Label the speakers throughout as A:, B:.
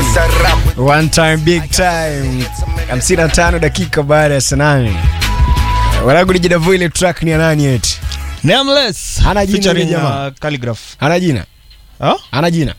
A: One time big time 55 dakika baada ya saa nane wanangu nijidavua ile track ni ya nani eti
B: Nameless.
A: Hana jina
B: Featuring,
A: yule jamaa.
B: uh, Calligraph.
A: ana jina
B: Ah?
A: ana jina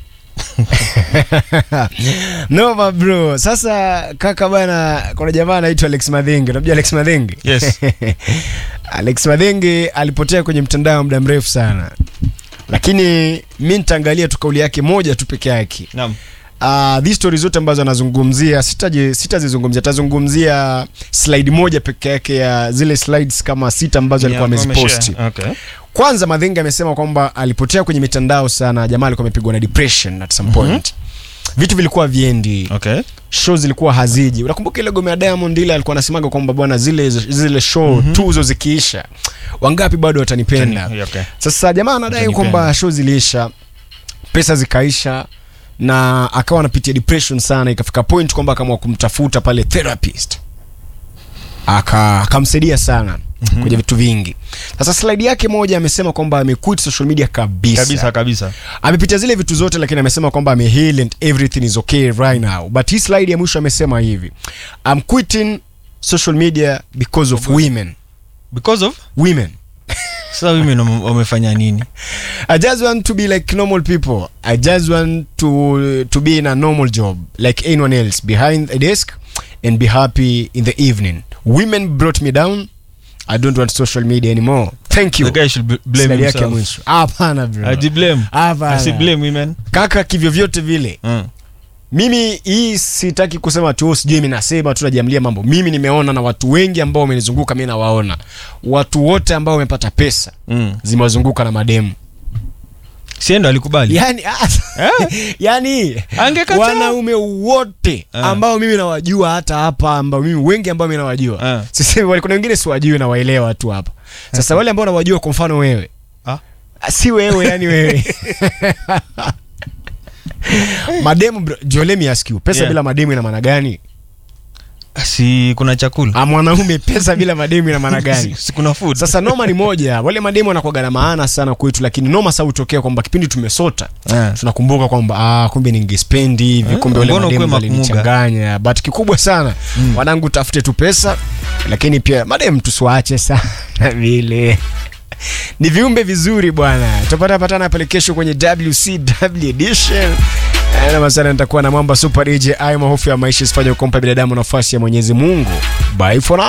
A: noma bro sasa kaka bana kuna jamaa anaitwa alex madhenge unamjua alex madhenge
B: Yes.
A: alex madhenge alipotea kwenye mtandao muda mrefu sana lakini mi nitaangalia tu kauli yake moja tu peke yake
B: Naam.
A: uh, these stories zote ambazo anazungumzia sitaji- sitazizungumzia tazungumzia slide moja peke yake ya zile slides kama sita ambazo alikuwa
B: Yeah,
A: ameziposti
B: ameshare. Okay.
A: kwanza madhenga amesema kwamba alipotea kwenye mitandao sana jamaa alikuwa amepigwa na depression at some point vitu vilikuwa viendi
B: Okay.
A: show zilikuwa haziji unakumbuka ile gome ya diamond ile alikuwa anasemaga kwamba bwana zile zile show mm-hmm. tuzo zikiisha wangapi bado watanipenda
B: Yeah, okay.
A: sasa jamaa anadai
B: Watanipenda.
A: kwamba show ziliisha pesa zikaisha na akawa anapitia depression sana ikafika point kwamba akaamua kumtafuta pale therapist aka akamsaidia sana mm-hmm. kwenye vitu vingi sasa slide yake moja amesema kwamba amequit social media kabisa,
B: Kabisa kabisa.
A: amepitia zile vitu zote lakini amesema kwamba ameheal and everything is okay right now but hii slide ya mwisho amesema hivi I'm quitting social media because of women
B: Because of
A: women
B: sasa women wame- wamefanya nini?
A: I just want to be like normal people. I just want to to be in a normal job like anyone else behind a desk and be happy in the evening. Women brought me down. I don't want social media anymore. Thank you.
B: The guy should b- blame
A: Slide yake ya
B: himself.
A: mwisho. Hapana bro.
B: Aji blame.
A: Hapana.
B: Asi blame women.
A: Kaka kivyo vyote vile.
B: Mm.
A: Mimi hii sitaki kusema tu sijui mimi nasema tu najiamlia mambo. Mimi nimeona na watu wengi ambao wamenizunguka mimi nawaona. Watu wote ambao wamepata pesa
B: Mm.
A: zimewazunguka na mademu.
B: Siendo alikubali.
A: yani, yani
B: Angekataa.
A: wanaume wote
B: Ah.
A: ambao mimi nawajua hata hapa ambao mimi wengi ambao mimi nawajua
B: Ah.
A: sisemi wale kuna wengine siwajui na waelewa tu hapa sasa wale ambao nawajua kwa mfano wewe
B: Ah.
A: si wewe yani wewe mademu bro, Jo, let me ask you pesa
B: Yeah.
A: bila mademu ina maana gani
B: Si kuna chakula.
A: Ah, mwanaume pesa bila mademu ina maana gani
B: Si, si kuna food.
A: sasa noma ni moja wale mademu wanakuwaga na maana sana kwetu lakini noma sa hutokea kwamba kipindi tumesota
B: Ah.
A: tunakumbuka kwamba ah, kumbe ningespendi hivi
B: Eh,
A: kumbe wale
B: mbona
A: mademu
B: ukuwe makumuga?
A: walinichanganya but kikubwa sana mm. wanangu tafute tu pesa lakini pia mademu tusiwaache sana vile ni viumbe vizuri bwana tupata patana pale kesho kwenye wcw edition Eh, na masana nitakuwa na mwamba super dj ai mahofu ya maisha isifanye ukompa binadamu nafasi ya mwenyezi mungu bye for now